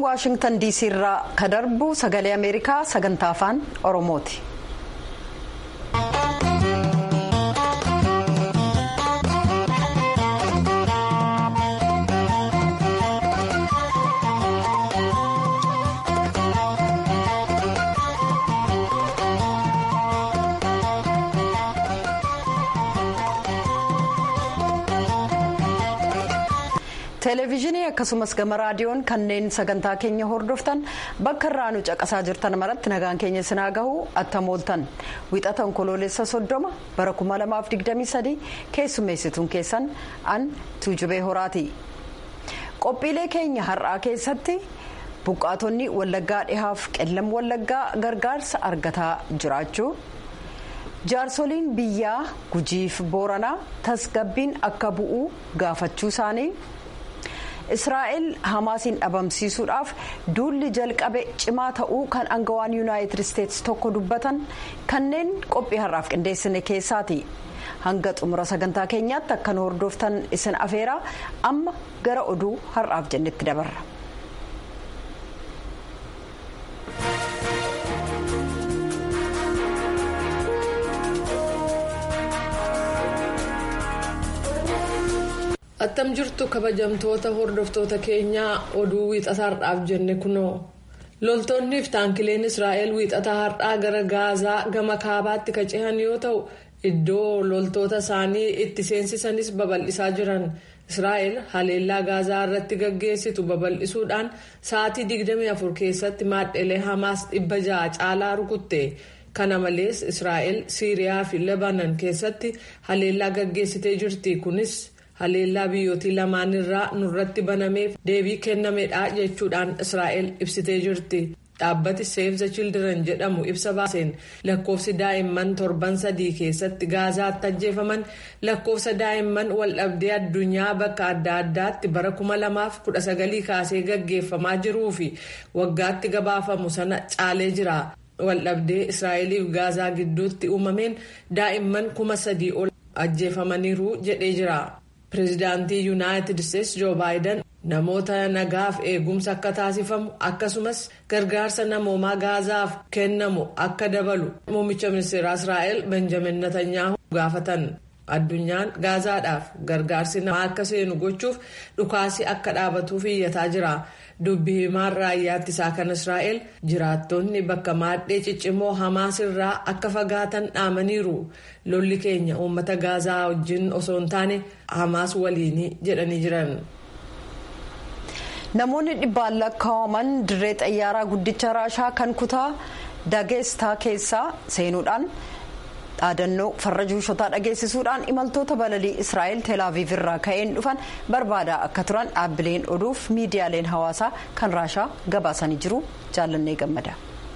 waashingtan diisii irraa ka darbu sagalee ameerikaa sagantaa afaan oromooti. televezyiinii akkasumas gama raadiyoon kanneen sagantaa keenya hordoftan bakka irraa nu caqasaa jirtan maratti nagaan keenya sinaa gahu attamooltan wixata onkoloolessa soddoma bara 2023 keessummeessituun keessan an tuujubee horaati qophiilee keenya har'aa keessatti buqqaatonni wallaggaa dhihaaf qellam wallaggaa gargaarsa argataa jiraachuu. jaarsoliin biyyaa gujiif booranaa tasgabbiin akka bu'uu gaafachuu isaanii israa'el hamaasiin dhabamsiisuudhaaf duulli jalqabe cimaa ta'uu kan aangawaan yuunaayitid isteetsi tokko dubbatan kanneen qophii har'aaf qindeessine keessaati hanga xumura sagantaa keenyaatti akka nu hordoftan isin afeeraa amma gara oduu har'aaf jennetti dabarra. attam jirtu kabajamtoota hordoftoota keenyaa oduu wiixata har'aaf jenne kunoo loltoonnii fi taankileen israa'el wiixata har'aa gara gaazaa gama kaabaatti ka cehan yoo ta'u iddoo loltoota isaanii itti seensisanis babal'isaa jiran israa'el haleellaa gaazaa irratti gaggeessitu babal'isuudhaan sa'aatii 24 keessatti maadhelee hamaas 600 caalaa rukutte. kana malees israa'el siiriyaa fi lebanon keessatti haleellaa gaggeessitee jirti kunis. haleellaa biyyootii lamaan irraa nurratti banameef deebii kennameedha jechuudhaan israa'el ibsitee jirti dhaabbati save the children jedhamu ibsa baaseen lakkoofsi daa'imman torban sadii keessatti gaazaatti ajjeefaman lakkoofsa daa'imman waldhabdee addunyaa bakka adda addaatti bara 2019 kaasee gaggeeffamaa jiruu fi waggaatti gabaafamu sana caalee jira waldhabdee israa'eliif gaazaa gidduutti uumameen daa'imman kuma sadii ol ajjeefamaniiru jedhee jira. pireezidaantii yuunaayitid isteetsi joo baayiden namoota nagaaf eegumsa akka taasifamu akkasumas gargaarsa namoomaa gaazaaf kennamu akka dabalu muummicha ministeeraa israa'el benjamin netanyaahu gaafatan addunyaan gaazaadhaaf gargaarsi namaa akka seenu gochuuf dhukaasii akka dhaabatuuf iyyataa jira dubbi himaan raayyaa ittisaa kan israa'el jiraattonni bakka maadhee ciccimoo hamaas irraa akka fagaatan dhaamaniiru lolli keenya uummata gaazaa wajjin osoo hin taane hamaas waliinii jedhanii jiran. namoonni dhibbaan lakkaa'aman dirree xayyaaraa guddicha raashaa kan kutaa dageestaa keessaa seenuudhaan dhaadannoo farra juushotaa dhageessisuudhaan imaltoota balalii israa'el teelaaviiv irraa ka'een dhufan barbaadaa akka turan dhaabbileen oduuf miidiyaaleen hawaasaa kan raashaa gabaasanii jiru jaallannee gammada.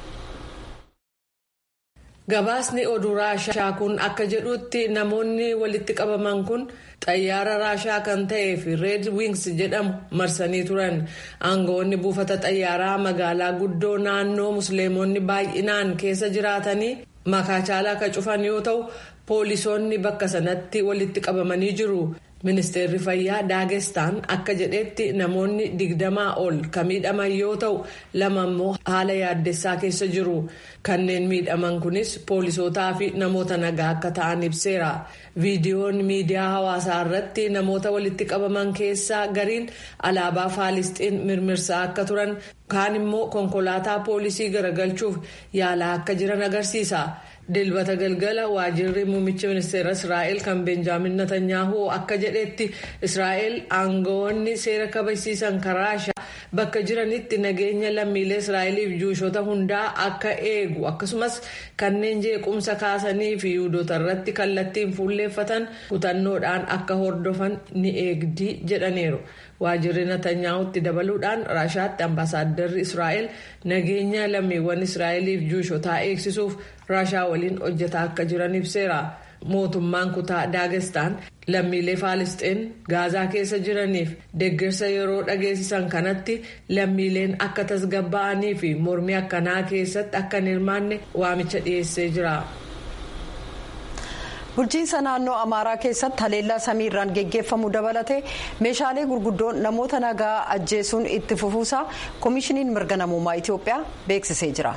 gabaasni oduu raashaa kun akka jedhutti namoonni walitti qabaman kun xayyaara raashaa kan ta'ee fi reed wings jedhamu marsanii turan aangawoonni buufata xayyaaraa magaalaa guddoo naannoo musliimonni baay'inaan keessa jiraatanii makaachaalaa ka cufan yoo ta'u poolisoonni bakka sanatti walitti qabamanii jiru. ministeerri fayyaa daagestaan akka jedhetti namoonni digdamaa ol kan miidhaman yoo ta'u lama immoo haala yaaddessaa keessa jiru kanneen miidhaman kunis poolisootaa fi namoota nagaa akka ta'an ibseera viidiyoon miidiyaa hawaasaa irratti namoota walitti qabaman keessaa gariin alaabaa faalisxiin mirmirsaa akka turan kaan immoo konkolaataa poolisii garagalchuuf yaalaa akka jiran agarsiisa. dilbata galgala waajirri muummicha ministeera israa'el kan benjaamin netanyaahu akka jedhetti israa'el aangawoonni seera kabachiisan raashaa bakka jiranitti nageenya lammiilee israa'eliif juushota hundaa akka eegu akkasumas kanneen jeequmsa kaasanii fi yuudota irratti kallattiin fuulleeffatan kutannoodhaan akka hordofan ni eegdi jedhaniiru. waajirri netanyaahutti dabaluudhaan raashaatti ambaasaaddarri israa'el nageenya lammiiwwan israa'eliif juushotaa eegsisuuf raashaa waliin hojjetaa akka jiran ibseera mootummaan kutaa daagestaan lammiilee faalisxiin gaazaa keessa jiraniif deeggarsa yeroo dhageessisan kanatti lammiileen akka tasgabba'anii fi mormii akkanaa keessatti akka hin hirmaanne waamicha dhiyeessee jira. bulchiinsa naannoo amaaraa keessatti haleellaa samiirraan geggeeffamu dabalatee meeshaalee gurguddoon namoota nagaa ajjeesuun itti fufuusaa koomishiniin mirga namummaa itiyoophiyaa beeksisee jira.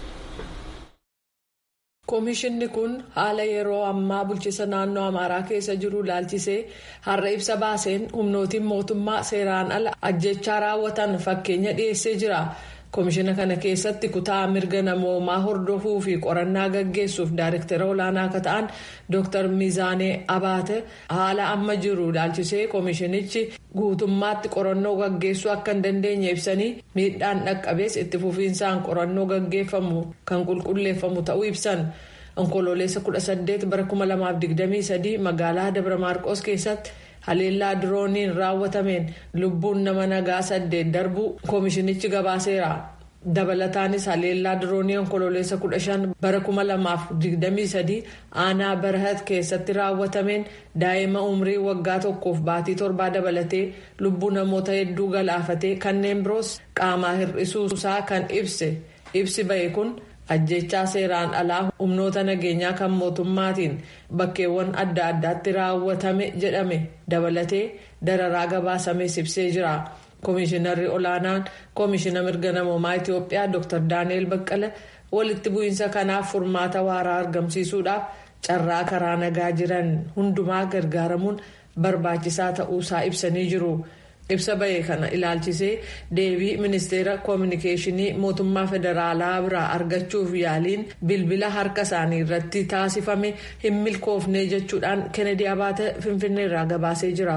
koomishinni kun haala yeroo ammaa bulchiinsa naannoo amaaraa keessa jiru ilaalchisee har'a ibsa baaseen humnootiin mootummaa seeraan ala ajjechaa raawwatan fakkeenya dhiyeessee jira. koomishina kana keessatti kutaa mirga namoomaa hordofuu fi qorannaa gaggeessuuf daayirektara olaanaa akka ta'an dr miizaanee abaate haala amma jiru ilaalchisee koomishinichi guutummaatti qorannoo gaggeessuu akka hin dandeenye ibsanii miidhaan dhaqqabees itti fufiinsaan qorannoo gaggeeffamu kan qulqulleeffamu ta'uu ibsan onkoloolessa 18 bara 2023 magaalaa dabra maarqos keessatti. haleellaa dirooniin raawwatameen lubbuun nama nagaa saddeet darbuu koomishinichi gabaaseera dabalataanis haleellaa diroonii onkoloolessa 15 bara 2023 aanaa barahat keessatti raawwatameen daa'ima umrii waggaa tokkoof baatii torbaa dabalatee lubbuu namoota hedduu galaafatee kanneen biroos qaamaa hir'isuusaa kan ibse ibsi ba'e kun. ajjechaa seeraan alaa humnoota nageenyaa kan mootummaatiin bakkeewwan adda addaatti raawwatame jedhame dabalatee dararaa gabaasamee ibsee jira koomishinarri olaanaan koomishina mirga namoomaa itiyoophiyaa dr daani'el baqqala walitti bu'iinsa kanaaf furmaata waaraa argamsiisuudhaaf carraa karaa nagaa jiran hundumaa gargaaramuun barbaachisaa ta'uusaa ibsanii jiru. ibsa ba'e kana ilaalchisee deebii ministeera koominikeeshinii mootummaa federaalaa biraa argachuuf yaaliin bilbila harka isaanii irratti taasifame hin milkoofne jechuudhaan kennedy abaate finfinneerraa gabaasee jira.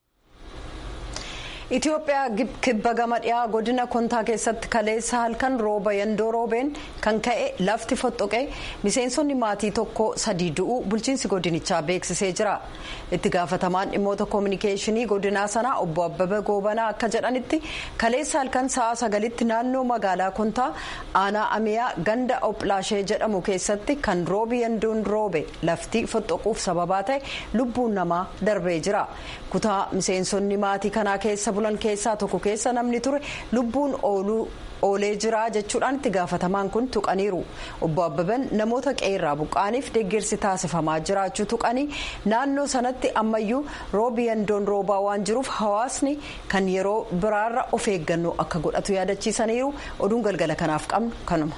Itoophiyaa kibba gama dhiyaa godina kontaa keessatti kaleessa halkan rooba yandoo roobeen kan ka'e lafti fottoqee miseensonni maatii tokko sadii du'uu bulchiinsi godinichaa beeksisee jira. Itti gaafatamaan dhimmoota koominikeeshinii godinaa sanaa obbo Abbabee Goobanaa akka jedhanitti kaleessa halkan sa'a sagalitti naannoo magaalaa kontaa aanaa amiyaa ganda oplaashee jedhamu keessatti kan roobi yandoon roobe lafti fottoquuf sababaa ta'e lubbuun namaa darbee jira. Kutaa miseensonni maatii kanaa keessa bulan keessaa tokko keessa namni ture lubbuun ooluu oolee jira jechuudhaan itti gaafatamaan kun tuqaniiru obbo Abbabeen namoota qeerraa buqqaaniif deeggarsi taasifamaa jiraachuu tuqanii naannoo sanatti ammayyuu roobi yandoon roobaa waan jiruuf hawaasni kan yeroo biraarra of eeggannoo akka godhatu yaadachiisaniiru oduun galgala kanaaf qabnu kanuma.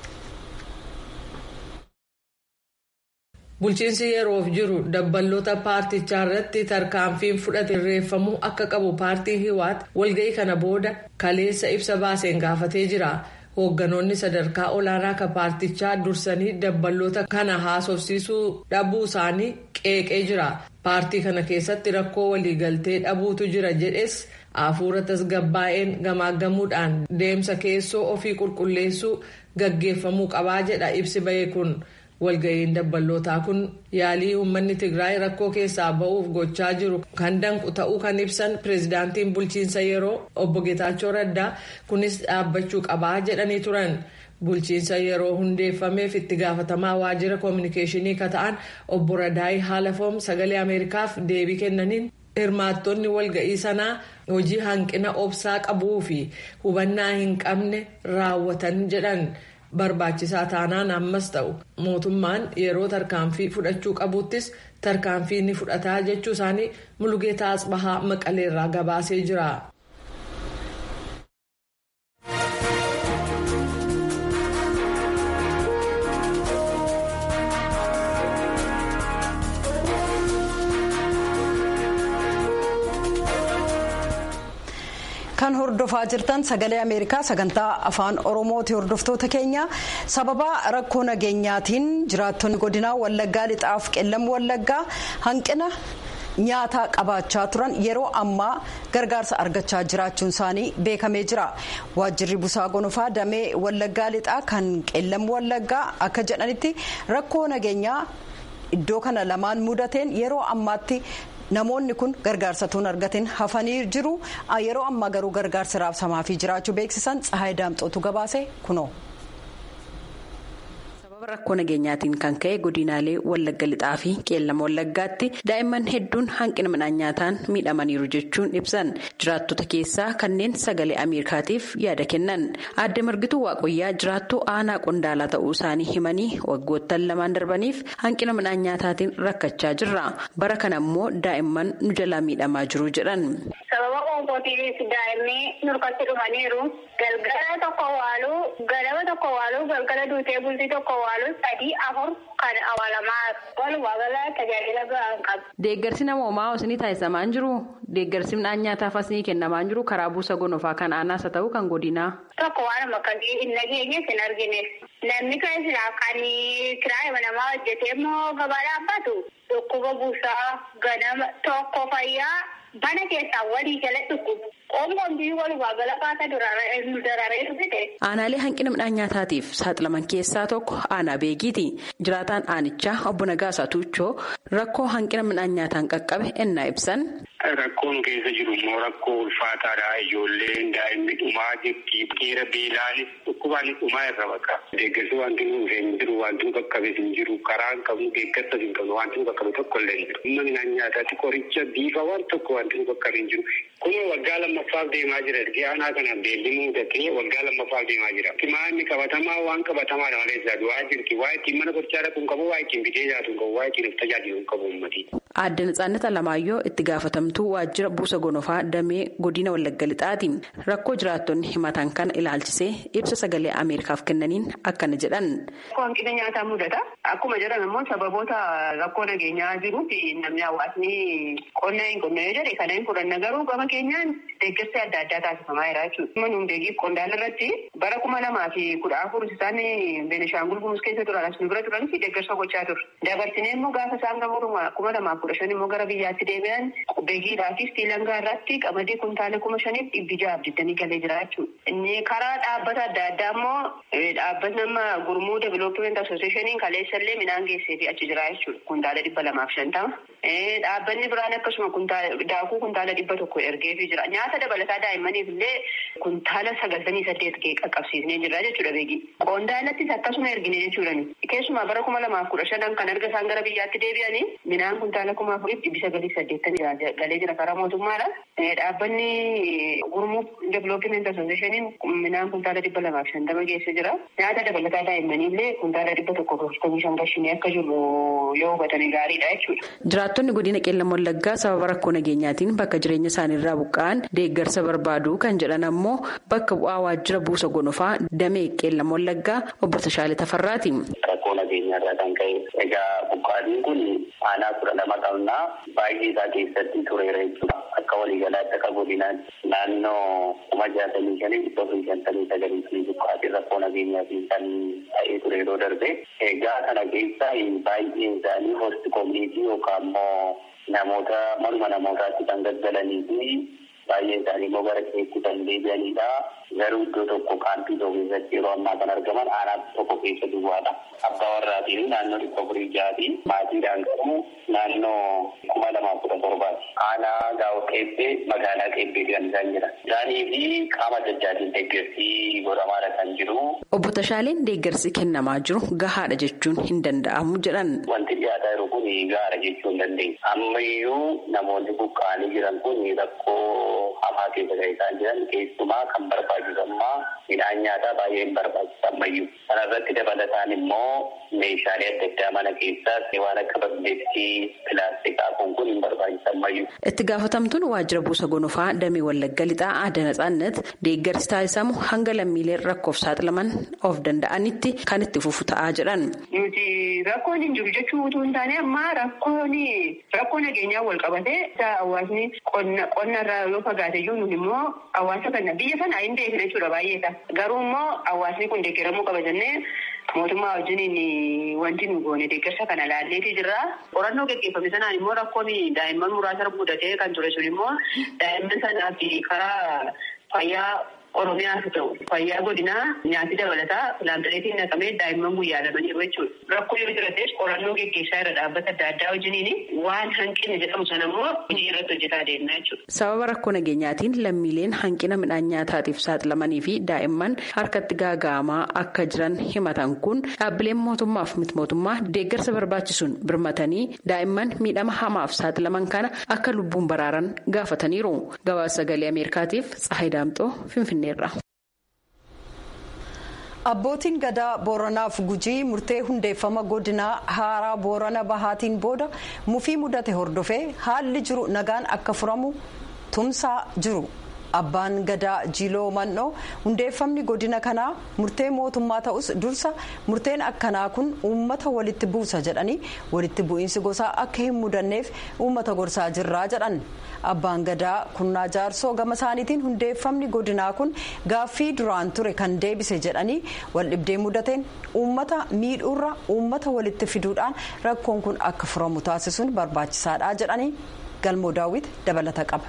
bulchiinsi yeroof jiru dabballoota paartichaa irratti tarkaanfiin fudhate irreeffamuu akka qabu paartii hiwaat walga'ii kana booda kaleessa ibsa baaseen gaafatee jira hoogganoonni sadarkaa olaanaa kan paartichaa dursanii dabballoota kana haasofsiisuu dhabuu isaanii qeeqee jira paartii kana keessatti rakkoo waliigaltee dhabuutu jira jedhes hafuura tasgabbaa'een gamaaggamuudhaan deemsa keessoo ofii qulqulleessuu gaggeeffamuu qabaa jedha ibsi ba'e kun. walga'iin dabballootaa kun yaalii uummanni tigraay rakkoo keessaa ba'uuf gochaa jiru kan danqu ta'uu kan ibsan pireezidaantiin bulchiinsa yeroo obbo Geetaachoo Raddaa kunis dhaabbachuu qabaa jedhanii turan. bulchiinsa yeroo hundeeffameef itti gaafatamaa waajjira koominikeeshinii ka ta'an obbo Radaayi Haalafoom sagalee ameerikaaf deebii kennaniin hirmaattonni walga'ii sanaa hojii hanqina obsaa qabuu fi hubannaa hin qabne raawwatan jedhan. barbaachisaa taanaan ammas ta'u mootummaan yeroo tarkaanfii fudhachuu qabuuttis tarkaanfii ni fudhataa jechuu isaanii mulugeetaa asbahaa maqaleerraa gabaasee jira. kan hordofaa jirtan sagalee ameerikaa sagantaa afaan oromooti hordoftoota keenya sababa rakkoo nageenyaatiin jiraattonni godinaa wallaggaa lixaaf qellam wallaggaa hanqina nyaataa qabaachaa turan yeroo ammaa gargaarsa argachaa jiraachuun isaanii beekamee jira waajjirri busaa gonofaa damee wallaggaa lixaa kan qellam wallaggaa akka jedhanitti rakkoo nageenyaa iddoo kana lamaan mudateen yeroo ammaatti. namoonni kun gargaarsa tuun argatin hafanii jiru yeroo ammaa garuu gargaarsi raabsamaa fi jiraachuu beeksisan tsahaay daamxootu gabaase kunoo. sababa rakkoo nageenyaatiin kan ka'e godinaalee wallagga lixaa fi qeellama wallaggaatti daa'imman hedduun hanqina midhaan nyaataan miidhamaniiru jechuun ibsan jiraattota keessaa kanneen sagalee ameerikaatiif yaada kennan aadde margituu waaqoyyaa jiraattuu aanaa qondaalaa ta'uu isaanii himanii waggoottan lamaan darbaniif hanqina midhaan nyaataatiin rakkachaa jirra bara kana immoo daa'imman nu jalaa miidhamaa jiru jedhan. sababa qoonqootiinis daa'imni nurkatti dhumaniiru galgala tokko waaluu galama tokko waaluu galgala duutee bultii tokko waaluu sadii afur kan awwaalamaa walumaa gala tajaajila ga'aan qabu. Deeggarsi namoomaa isinii taasisamaa hin jiru deeggarsi midhaan nyaataaf isinii kennamaa hin jiru karaa buusa gonofaa kan aanaas haa ta'u kan godinaa. Tokko waan akkasii hin nageenye hin argine namni keessaa kan kiraayima namaa hojjetee immoo gabaa dhaabbatu dhukkuba buusaa ganama tokko fayyaa. Bana keessaa walii jala dhukkubu. Qomoon biyyi walumaa gala kaasa dararee dhufite. Aanaalee hanqina midhaan nyaataatiif saaxilaman keessaa tokko aanaa beekiiti. Jiraataan aanichaa obbo Nagaasaa Tuuchoo rakkoo hanqina midhaan nyaataan qaqqabe ennaa ibsan. Rakkoon keessa jiru immoo rakkoo ulfaataadha. Ijoolleen daa'imni dhumaa jirti. Dhiira beelaanis dhukkubaan dhumaa irra bakka. Deeggarsi wanti nuuf hin jiru wanti nu qaqqabes hin jiru karaa hin qabnu deeggarsas hin qabnu wanti nu qaqqabe tokko illee hin jiru. Humna midhaan nyaataatti qoricha biifa waan tokko wanti nu qaqqabe hin jiru. Kun waggaa lammaffaaf deemaa jira. Erga aanaa kana beelli muudatee waggaa lammaffaaf deemaa jira. Timaanni qabatamaa waan qabatamaadha malee isaa du'aa jirti. Waa ittiin mana qorichaa dhaquun qabu, waa ittiin bitee nyaatuun qabu, waa ittiin of tajaajiluun qabu uummatii. Aadde Natsaannata Alamaayyoo itti gaafatamtuu waajjira buusa gonofaa damee godina Wallagga Lixaati. Rakkoo jiraattonni himatan kana ilaalchisee ibsa sagalee Ameerikaaf kennaniin akkana jedhan. Rakkoo hanqina nyaataa mudata. Akkuma jedhan immoo sababoota rakkoo nageenyaa jiruufi namni hawaasni qonna hin qonna yoo jedhe kana hin fudhanna garuu gama keenyaan deeggarsi adda addaa taasifamaa jira jechuudha. Kuma nuun beekiif qondaala irratti bara kuma lamaa fi kudha afur isaan Beenishaangul Gumuz keessa turan as nu bira turanis deeggarsa gochaa ture. Dabarsinee immoo gaafa isaan gama kuma lamaa kudha shan immoo gara biyyaatti deebi'an beekiidhaa fi stiilangaa irratti qamadii kuntaala kuma shaniif dhibbi jahaaf digdamii galee jira jechuudha. Inni karaa dhaabbata adda addaa immoo dhaabbatni amma gurmuu development associationiin kaleessa illee midhaan geessee fi achi jira jechuudha. Kuntaala dhibba lamaaf shantama. Dhaabbanni biraan akkasuma daakuu kuntaala dhibba tokko ergeefii jira. Nyaata dabalataa daa'immaniif illee kuntaala sagaltamii saddeet qaqqabsiisnee jirra jechuudha beeki. Qondaalattis akkasuma ergine jechuudha. Keessumaa bara kuma lamaaf kudha shanan kan erga isaan gara biyyaatti deebi'anii midhaan kuntaala kuma afuriif dhibbi sagalii saddeettamii galee jira karaa mootummaadha. Dhaabbanni gurmuu development associationiin midhaan kuntaala dhibba lamaaf shantama geessee jira. Nyaata dabalataa daa'immanii illee kuntaala dhibba tokko torbaatamii shan gashinee akka jiru yoo hubatanii gaariidha jechuudha. Jiraattonni godina qeellam wallaggaa sababa rakkoo nageenyaatiin bakka jireenya isaaniirraa buqqa'an deeggarsa barbaadu kan jedhan ammoo bakka bu'aa waajjira buusa gonofaa damee qeellam wallaggaa obbo Tashaalee Tafarraati. Rakkoo nageenyaarraa kan ka'e egaa buqqaatiin kun aanaa kudha lama qabnaa baay'ee isaa keessatti tureera jechuudha. Akka waliigalaatti akka godinaatti naannoo kuma jaatamii shanii dhibba fi shantamii sagalii fi buqqaatiin rakkoo nageenyaatiin kan ta'ee ture yeroo darbe egaa kana keessaa baay'een isaanii hosti koominiitii yookaan immoo namoota manuma namootaatti kan gaggalanii fi baay'een isaanii immoo gara keetti kan deebi'anidha. Garuu iddoo tokko kaampii tokko keessatti yeroo ammaa kan argaman aanaa tokko keessa duwwaadha. Abbaa warraatiin naannoo dhibba afurii jaati. Maatiidhaan garuu naannoo kuma lamaa kudha torbaati. Aanaa gaa'o qeebbee magaalaa qeebbeeti kan isaan jiran. Isaanii fi qaama adda addaatiin deeggarsi godhamaadha kan jiru. Obbo Tashaaleen deeggarsi kennamaa jiru gahaadha jechuun hin danda'amu jedhan. Wanti dhiyaataa jiru kun gahaadha jechuu hin dandeenye. Ammayyuu namoonni buqqa'anii jiran kun rakkoo hamaa keessa kan isaan jiran keessumaa kan barbaachisammaa midhaan nyaataa baay'ee hin barbaachisu ammayyuu. Kana irratti dabalataan immoo meeshaalee adda addaa mana keessaas waan akka balleettii pilaastikaa kun kun hin barbaachisu ammayyuu. Itti gaafatamtuun waajjira buusa gonofaa damee wallagga lixaa aadaa natsaannet deeggarsi taasisamu hanga lammiileen rakkoof saaxilaman of danda'anitti kan itti fufu ta'aa jedhan. Nuti rakkoon hin jiru jechuu utuu hin taane amma rakkoon rakkoo nageenyaa wal qabatee hawaasni qonna irraa yoo fagaate iyyuu nun immoo hawaasa kana biyya sana hin beekne jechuudha baay'eedha. Garuu immoo hawaasni kun deeggaramuu qaba jennee mootummaa wajjiniin wanti nu goone deeggarsa kana laalleetii jirra. Qorannoo gaggeeffame sanaan immoo rakkoon daa'imman muraasa mudatee kan ture sun immoo daa'imman sanaa fi karaa fayyaa Oromiyaas ta'u fayyaa godinaa nyaati dabalataa laamtoleetiin naqamee daa'imman guyyaa lama jiru jechuudha. Rakkoo yoo jirates qorannoo geggeessaa irra dhaabbata adda addaa wajjiniin waan hanqina jedhamu sana immoo hojii irratti hojjetaa deemnaa jechuudha. Sababa rakkoo nageenyaatiin lammiileen hanqina midhaan nyaataatiif saaxilamanii fi daa'imman harkatti gaaga'amaa akka jiran himatan kun dhaabbileen mootummaaf miti mootummaa deeggarsa barbaachisuun birmatanii daa'imman miidhama hamaaf saaxilaman kana akka lubbuun baraaran gaafataniiru. Gabaasa sagalee Ameerikaatiif Tsahayi Daamxoo Finfinneerra. Abbootiin gadaa Booranaaf Gujii murtee hundeeffama godinaa haaraa Boorana Bahaatiin booda mufii mudate hordofee haalli jiru nagaan akka furamu tumsaa jiru. Abbaan gadaa Jiloo Mannoo hundeeffamni godina kanaa murtee mootummaa ta'us dursa murteen akkanaa kun uummata walitti buusa jedhanii walitti bu'iinsi gosaa akka hin mudanneef uummata gorsaa jirraa jedhan. Abbaan gadaa kunnaa jaarsoo gama isaaniitiin hundeeffamni godinaa kun gaaffii duraan ture kan deebise jedhanii waldhibdee mudateen uummata miidhuurra uummata walitti fiduudhaan rakkoon kun akka furamu taasisuun barbaachisaadha jedhanii galmoo daawwit dabalata qaba.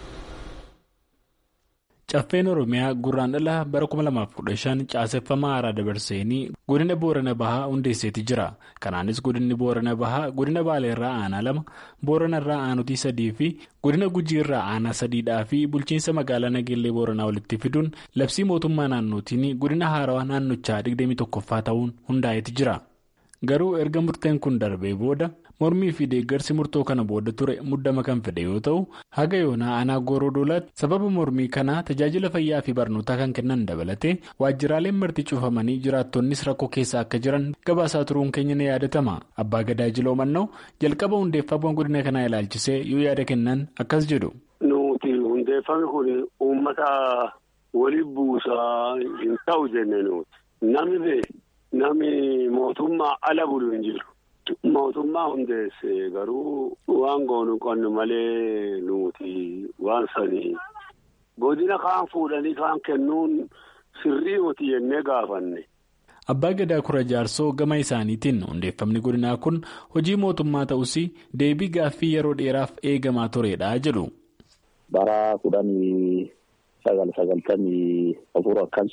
Caffeen Oromiyaa gurraan dhala bara 2015 caaseffama haaraa dabarseenii godina Boorana Bahaa hundeesseeti jira. Kanaanis godinni Boorana Bahaa godina Baaleerraa aanaa lama, Booranarraa aanutii sadii fi godina Gujiirraa aanaa sadiidhaa fi bulchiinsa magaalaa Nageellee Booranaa walitti fiduun labsii mootummaa naannootiin godina haarawaa naannochaa 21ffaa ta'uun hundaa'eeti jira. Garuu erga murteen kun darbee booda mormii fi deeggarsi murtoo kana booda ture muddama kan fedhe yoo ta'u haga yoonaa aanaa gooroo doolaatti sababa mormii kanaa tajaajila fayyaa fi barnootaa kan kennan dabalatee waajjiraaleen marti cufamanii jiraattonnis rakkoo keessa akka jiran gabaasaa turuun keenya ni yaadatama abbaa gadaa jiloo mannoo jalqaba hundeeffama godina kanaa ilaalchisee yoo yaada kennan akkas jedhu. nuti hundeeffamni kun uummata waliin buusaa hin ta'u jenne nuti namni namni mootummaa ala bulu hin jiru. Mootummaa hundeesse garuu waan goonu qonnu malee nuti waan sanii godina kaan fuudhanii kaan kennuun sirrii nuti jennee gaafanne. Abbaa Gadaa Kura Jaarsoo gama isaaniitiin hundeeffamni godinaa kun hojii mootummaa ta'us deebii gaaffii yeroo dheeraaf eegamaa turedha jedhu. Bara kudhanii sagal sagaltamii afur akkan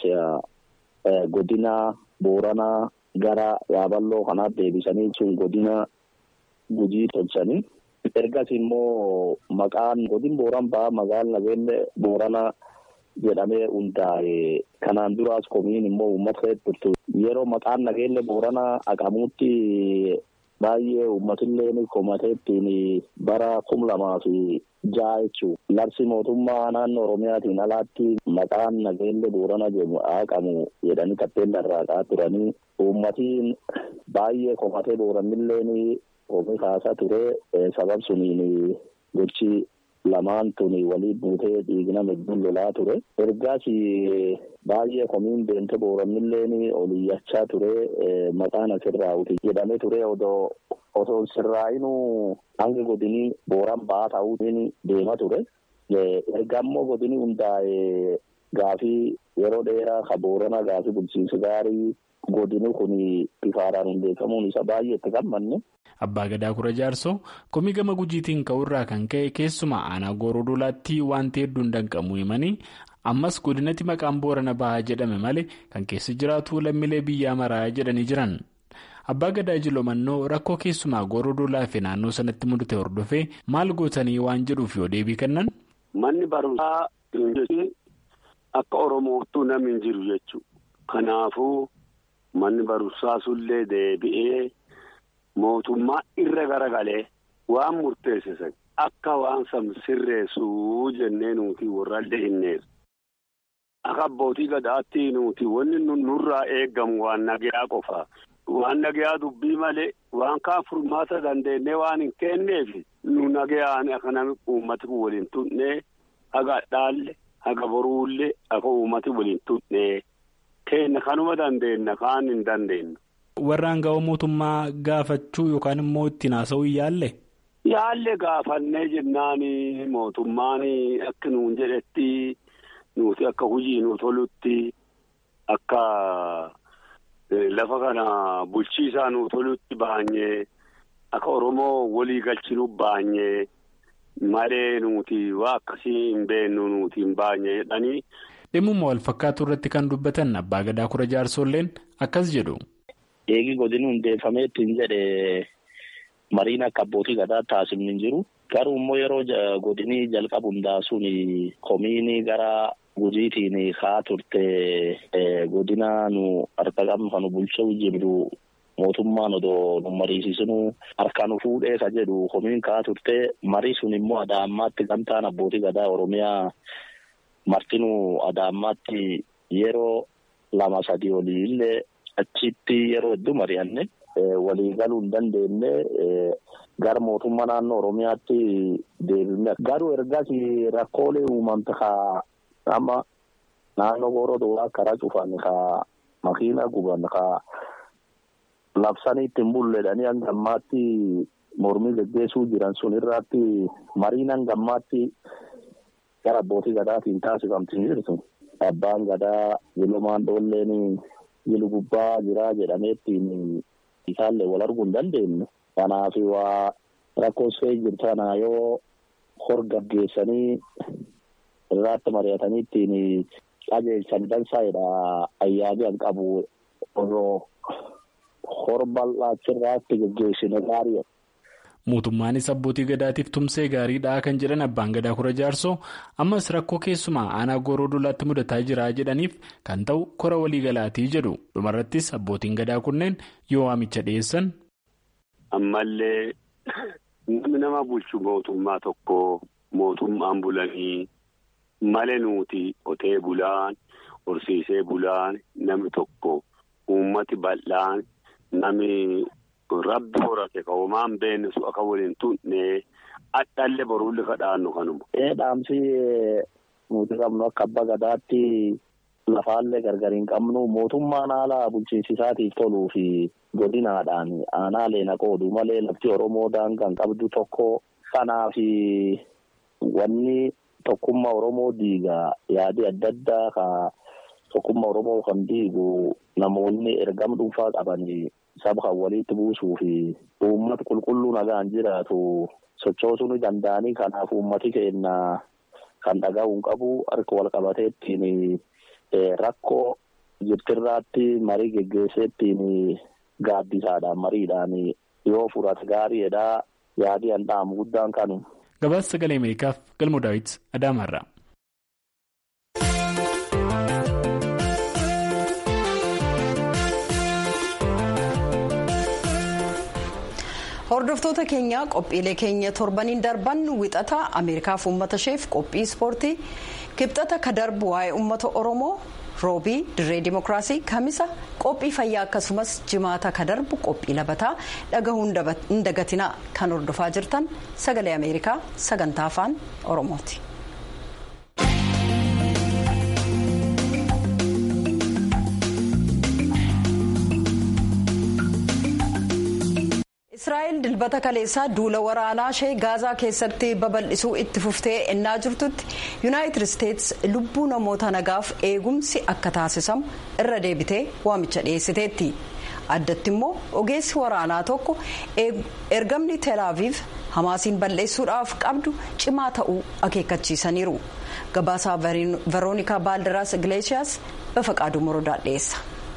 godina Booranaa. Gara yaaballoo kanaaf deebisanii sun godina gujii tolchanii ergas immoo maqaan godin booran ba'a magaalaa nageelle boorana jedhamee hundaa'e kanaan duraas komiin immoo uummata hedduu yeroo maqaan nageelle boorana aqamuutti baay'ee uummatillee komateettiin bara kum lamaa fi ja'a jechuun labsi mootummaa naannoo oromiyaatiin alaatti maqaan nageelle boorana jedhamu aqamu jedhanii tappeen irraa turanii. Uummatiin baay'ee komatee boorannillee oomishee kaasaa ture sabab suniin gochi lamaan tuni walii buutee dhiigna hedduun lolaa ture. Ergaas baay'ee komiin deemte boorannillee oliyyachaa ture maqaan asirraa uti jedhamee ture odoo osoo sirraa'inuu hanga godinii booran ba'aa ta'uutiin deema ture. Erga ammoo godinii hundaa'e gaafii yeroo dheeraa ka boorana gaafii bulchiinsa gaarii. Godini kun bifaadhaan hundeeffamuun isa baay'ee itti gammanne. Abbaa Gadaa Kura Jaarsoo komii gama gujiitiin ka'uurraa kan ka'e keessumaa aanaa gooroo dolaatti wanti hedduun danqamuu himanii ammas godinatti maqaan boorana bahaa jedhame malee kan keessa jiraatu lammiilee biyyaa maraa jedhanii jiran. Abbaa Gadaa Jilomannoo rakkoo keessumaa gooroo dolaa fi naannoo sanatti mudate hordofee maal gootanii waan jedhuuf yoo deebii kennan. Manni barumsaa akka Oromoottuu namni hin jiru jechuudha. Kanaafuu. Manni barumsaa sullee deebi'ee mootummaa irra garagalee waan murteessisan akka waan san sirreessuu jennee nuti warraallee hinneessu. Akka abbootii gadaatti nuti wanni nurraa eegamu waan nagayaa qofaa. Waan nagayaa dubbii malee waan kaan furmaata dandeenyee waan hin kenneef nu nagayaan akka namni uummati waliin tunnee haga dhaalle haga boruullee akka uummati waliin tunnee. Kenna kanuma dandeenya kaan hin dandeenyu. Warraan ga'oo mootummaa gaafachuu yookaan immoo ittiin haasa'uu yaalle? Yaalle gaafannee jennaan mootummaan akka nuun jedhetti nuti akka hojii nu tolutti akka lafa kana bulchiisaa nu tolutti baanyee akka Oromoo walii galchinu baanyee malee nuti waa akkasii hin beennu nuti hin baanye jedhanii. dhimmuma wal fakkaatu irratti kan dubbatan abbaa gadaa kura jaarsolleen akkas jedhu. Eegi godina hundeeffamee ittiin jedhe mariin akka abbootii gadaa taasifni hin jiru. Garuu immoo yeroo godinii jalqabu hundaasuun komiinii gara gujiitiin haa turte godina nu harka qabnu kan bulchuu jirru mootummaan odoo nu mariisisinu harka nu fuudhee ka jedhu komiin kaa turte marii sun immoo adaammaatti gamtaan abbootii gadaa oromiyaa martinuu adaammaatti yeroo lama sadii olii illee achitti yeroo hedduu mari'anne walii galuu hin dandeenye gara mootummaa naannoo oromiyaatti deebifne garuu ergas rakkoolee uumamte kaa amma naannoo gooroo karaa cufan kaa makiina guban kaa labsanii ittiin bulleedhanii hanga ammaatti mormii geggeessuu jiran sun irratti mariin hanga ammaatti gara abbootii gadaatiin taasifamtii jirtu abbaan gadaa yilumaan dhoolleen yilu gubbaa jiraa jedhameettiin isaallee wal arguu hin dandeenye kanaaf waa rakkoosfee jirtu kana yoo hor gaggeessanii irratti mari'atanii ittiin qajeelchan dansaa'edha ayyaanii an qabu osoo hor bal'aachirraatti gaggeessine gaariidha. Mootummaanis abbootii gadaatiif tumsee gaariidha kan jedhan abbaan gadaa kura jaarsoo ammas rakkoo keessumaa aanaa gooroo dolaatti mudataa jira jedhaniif kan ta'u kora waliigalaatii jedhu dhumarrattis abbootiin gadaa kunneen yoo waamicha dhiyeessan. Ammallee namni nama bulchu mootummaa tokko mootummaan bulanii malee nuti qotee bulaan horsiisee bulaan namni tokko uummati bal'aan namni. Rabbi horate ka homaan beekne su akka waliin tunne adhallee boruulli kadhaannu kanuma. Ee dhaamsi nuti qabnu akka abbaa gadaatti lafaallee gargar hin qabnu mootummaan haala bulchiinsisaatiif toluu fi godinaadhaan aanaalee naqoodu malee lafti Oromoo daangaan qabdu tokko kanaaf wanni tokkummaa Oromoo diigaa yaadii adda addaa ka tokkummaa Oromoo kan diigu namoonni ergama dhuunfaa qabanii. Saba kan walitti buusuu fi uummata qulqulluu nagaan jiraatu sochoosuu ni danda'anii kanaaf uummati keenya kan dhaga'uun qabu harka wal qabatee ittiin rakkoo jirtirraatti marii geggeessee ittiin gaaddisaadhaan mariidhaan yoo furate gaariidha yaadii handhaamu guddaan kanu. Gabaasa sagalee Ameerikaaf galmoo daawwiti Adaamaarraa. hordoftoota keenya qophiilee keenya torbaniin darban wixata ameerikaaf uummata isheef qophii ispoortii kibxata ka darbu waa'ee uummata oromoo roobii dirree dimokiraasii kamisa qophii fayyaa akkasumas jimaata ka darbu qophii labataa dhagahuu hin dagatinaa kan hordofaa jirtan sagalee ameerikaa sagantaa afaan oromooti. israa'el dilbata kaleessaa duula waraanaa ishee gaazaa keessatti babal'isuu itti fuftee ennaa jirtutti yuunaayitid isteets lubbuu namoota nagaaf eegumsi akka taasisamu irra deebitee waamicha dhiyeessiteetti addatti immoo ogeessi waraanaa tokko ergamni teelaaviif hamaasiin balleessuudhaaf qabdu cimaa ta'uu akeekkachiisaniiru gabaasaa veroonikaa baaldaraas igileeshiyaas bafaqaaduu morodaa dhiyeessa.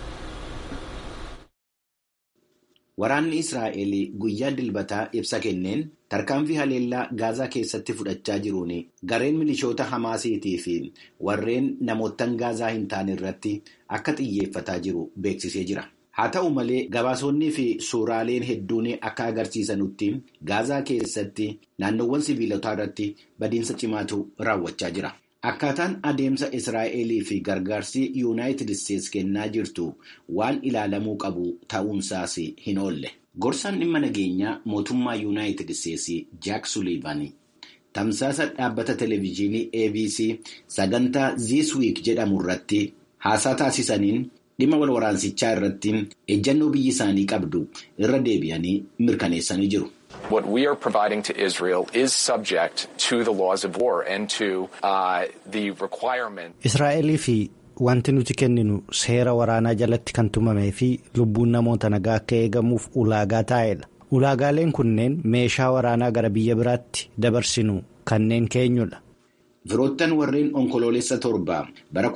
Waraanni Israa'el guyyaa dilbataa ibsa kenneen tarkaanfii haleellaa gaazaa keessatti fudhachaa jiruun gareen milishoota Hamaasiitii fi warreen namoottan gaazaa hin taane irratti akka xiyyeeffataa jiru beeksisee jira. Haa ta'u malee gabaasonnii fi suuraaleen hedduun akka agarsiisanutti gaazaa keessatti naannoowwan sibiilotaa irratti badiinsa cimaatu raawwachaa jira. Akkaataan adeemsa Israa'elii fi gargaarsi Yuunaayitid Isteets kennaa jirtu waan ilaalamuu qabu ta'uunsaas hin oolle. Gorsaan dhimma nageenyaa mootummaa Yuunaayitid Isteets Jaak Suliivan tamsaasa dhaabbata televezyiinii ABC sagantaa This Week jedhamu irratti haasaa taasisaniin dhimma wal waraansichaa irratti ejjannoo biyyi isaanii qabdu irra deebi'anii mirkaneessanii jiru. What we are providing to Israel is subject to the laws of war and to uh, the requirement. Israa'elii fi wanti nuti kenninu seera waraanaa jalatti kan tumamee fi lubbuun namoota nagaa akka eegamuuf ulaagaa taa'edha. Ulaagaaleen kunneen meeshaa waraanaa gara biyya biraatti dabarsinu kanneen keenyudha. Firoottan warreen onkoloolessa torba bara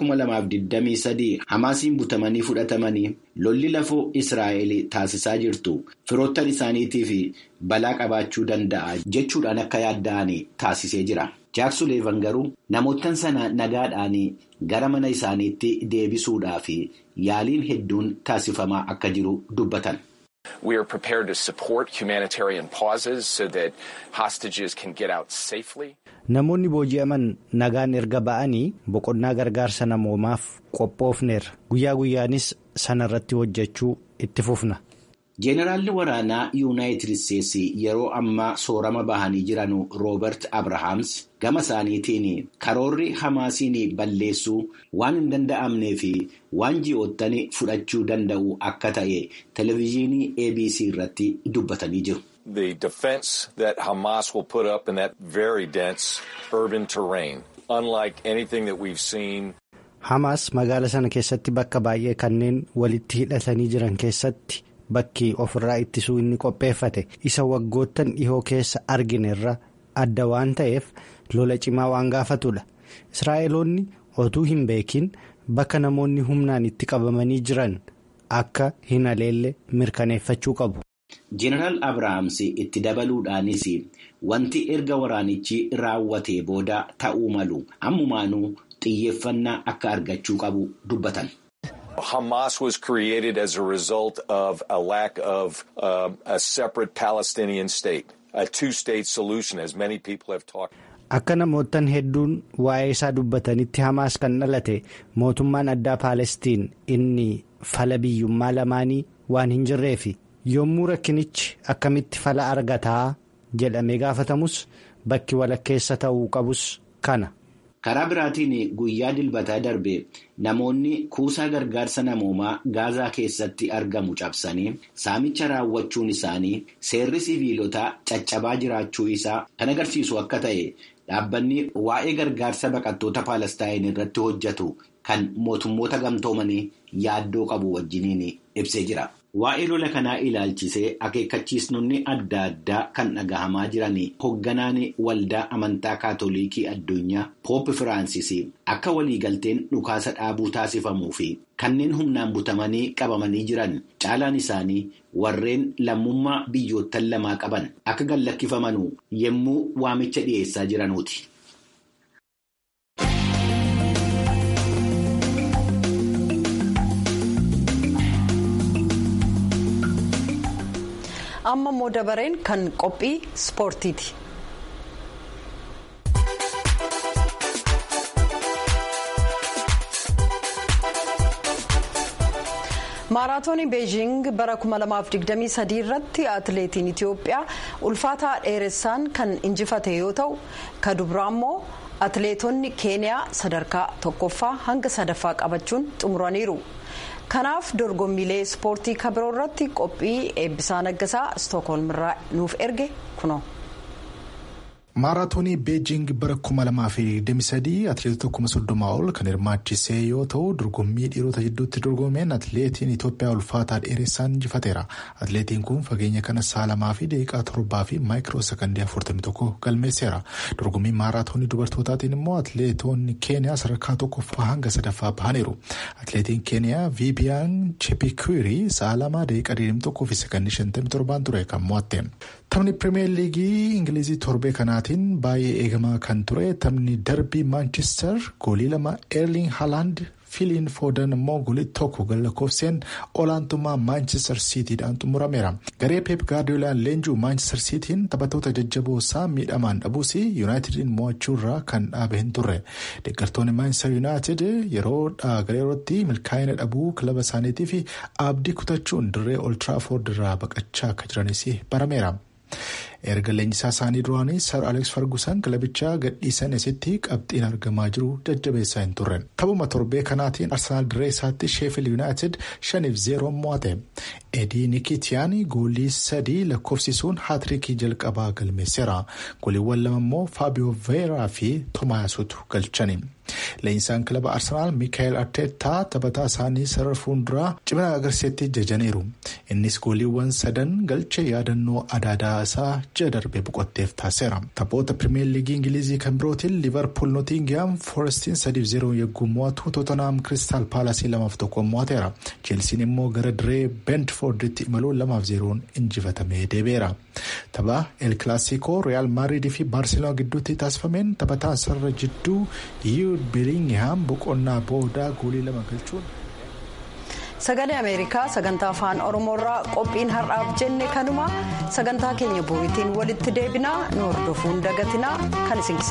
2023 Hamaasiin butamanii fudhatamanii lolli lafoo Israa'el taasisaa jirtu firoottan isaaniitiif balaa qabaachuu danda'a jechuudhaan akka yaadda'an taasisee jira. Jaaksuleevan garuu namoottan sana nagaadhaan gara mana isaaniitti deebisuudhaaf yaaliin hedduun taasifamaa akka jiru dubbatan. We are prepared to support humanitarian pauses so that hostages can get out safely. Namoonni booji'aman nagaan erga ba'anii boqonnaa gargaarsa namoomaaf qophoofneerra. Guyyaa guyyaanis sanarratti hojjechuu itti fufna. Jeenaraalli waraanaa Yuunaayitid Isteetsi yeroo ammaa soorama bahanii jiran Roobert Abrahaams gama isaaniitiin karoorri Hamaasiin balleessuu waan hin danda'amnee fi waan ji'oottan fudhachuu danda'u akka ta'e televezyiinii ABC irratti dubbatanii jiru. The defense that Hamas will put up in that very dense urban terrain, unlike anything that we've seen. Hamas magaala sana keessatti bakka baay'ee kanneen walitti hidhatanii jiran keessatti. Bakki ofirraa ittisuu inni qopheeffate isa waggoottan dhihoo keessa arginerra adda waan ta'eef lola cimaa waan gaafatudha. Israa'eloonni otuu hin beekin bakka namoonni humnaan itti qabamanii jiran akka hin haleelle mirkaneeffachuu qabu. Jeneraal Abiraamsi itti dabaluudhaanis wanti erga waraanichi raawwatee booda ta'uu malu ammumaanuu xiyyeeffannaa akka argachuu qabu dubbatan. Hamas was created as a result of a lack of uh, a separate Palestinian state, a two-state solution, as many people have talked. Akka namoottan hedduun waa'ee isaa dubbatanitti Hamaas kan dhalate mootummaan addaa Paalestiin inni fala biyyummaa lamaanii waan hin jirreefi yommuu rakkinichi akkamitti fala argataa jedhamee gaafatamus bakki walakkeessa ta'uu qabus kana. Karaa biraatiin guyyaa dilbataa darbe namoonni kuusaa gargaarsa namoomaa gaazaa keessatti argamu cabsanii saamicha raawwachuun isaanii seerri siviilotaa caccabaa jiraachuu isaa kan agarsiisu akka ta'e dhaabbanni waa'ee gargaarsa baqattoota paalestaayin irratti hojjetu kan mootummoota gamtoomanii yaaddoo qabu wajjiniin ibsee jira. Waa'ee lola kanaa ilaalchisee akeekkachiisnonni adda addaa kan dhagahamaa jiran hoogganaan waldaa amantaa kaatolikii addunyaa Poop Firaansis akka waliigalteen dhukaasa dhaabuu taasifamuu fi kanneen humnaan butamanii qabamanii jiran caalaan isaanii warreen lammummaa biyyoottan lamaa qaban akka gallakkifamanuu yommuu waamicha dhiyeessaa jiranuuti. amma immoo dabareen kan qophii ispoortiiti. maaraatoonii beejiing bara 2023 irratti atileetiin itiyoophiyaa ulfaataa dheeressaan kan injifate yoo ta'u ka dubiraa immoo atileetonni keeniyaa sadarkaa tokkoffaa hanga sadaffaa qabachuun xumuraniiru. kanaaf dorgommiilee ispoortii kabiroo irratti qophii eebbisaa naggasaa istookholm irraa nuuf erge kuno. maaraatoonii beejing bara 2023 atileetota 30 ol kan hirmaachisee yoo ta'u dorgommii dhiirota jidduutti dorgomeen atileetiin itoophiyaa ulfaataa dheeressaan injifateera atileetiin kun fageenya kana saalamaa fi daqiiqaa torbaa fi maayikiroo sakandii 41 galmeesseera dorgommii maaraatoonii dubartootaatiin immoo atileetonni keeniyaa sadarkaa tokkoffaa hanga sadaffaa bahaniiru atileetiin keeniyaa viibiyaan chepikirii saalamaa daqiiqaa 21 fi sakandii 57 ture kan mo'atte taphni pirimeer liigii ingilizii torbee kanaatiin baay'ee eegamaa kan ture taphni darbii maanchestar goolii lama eerling haaland filiin foodan immoo goolii tokko galakkoofseen olaantummaa maanchestar siitiidhaan xumurameera garee peep gaardiyoolaan leenjuu maanchestar siitiin taphattoota jajjaboo isaa miidhamaan dhabuus yuunaayitediin mo'achuurraa kan dhaabe hin turre deeggartoonni maanchestar yuunaayitid yeroo gareerootti milkaa'ina dhabuu kilaba isaaniitiif abdii kutachuun dirree oltiraafoord irraa baqachaa akka jiranis barameera. erga leenjisaa isaanii duraanii sar aleeks fargusan kilabichaa gadhiisan asitti qabxiin argamaa jiru jajjabeessaa hin turre taphuma torbee kanaatiin arsenaal dirree isaatti sheefil yuunaayitid shaniif zeeroon mo'ate edii nikitiyaan goolii sadii lakkoofsisuun haatirikii jalqabaa galmeesseera gooliiwwan lama immoo faabiyoo veeraa fi toomaayasuutu galchani. leenjisaan kilaba arsenaal miikaayel arteetaa taphataa isaanii sarara fuulduraa cimina agarsiisetti jajaniiru innis gooliiwwan sadan galcha yaadannoo adaadaa isaa ji'a darbee boqotteef taasiseera. Taphoota pirimeer liigii ingilizii kan birootiin liverpool nootingihaam foorestiin sadiif zeeroo yogguu mo'atu tootonaam kiristaal paalasii lamaaf tokkoon mo'ateera. cheelsiin immoo gara diree beentfoorditti imaluun lamaaf zeeroon injifatamee deebi'eera. tapha el kilaasiko real maadriidii fi baarseloonaa gidduutti taasifameen taphataan sarara jidduu yuud beelingihaam boqonnaa boodaa goolii lama galchuun. sagalee ameerikaa sagantaa afaan oromoorraa qophiin har'aaf jenne kanuma sagantaa keenya boo'itiin walitti deebinaa nu hordofuun dagatinaa kan isin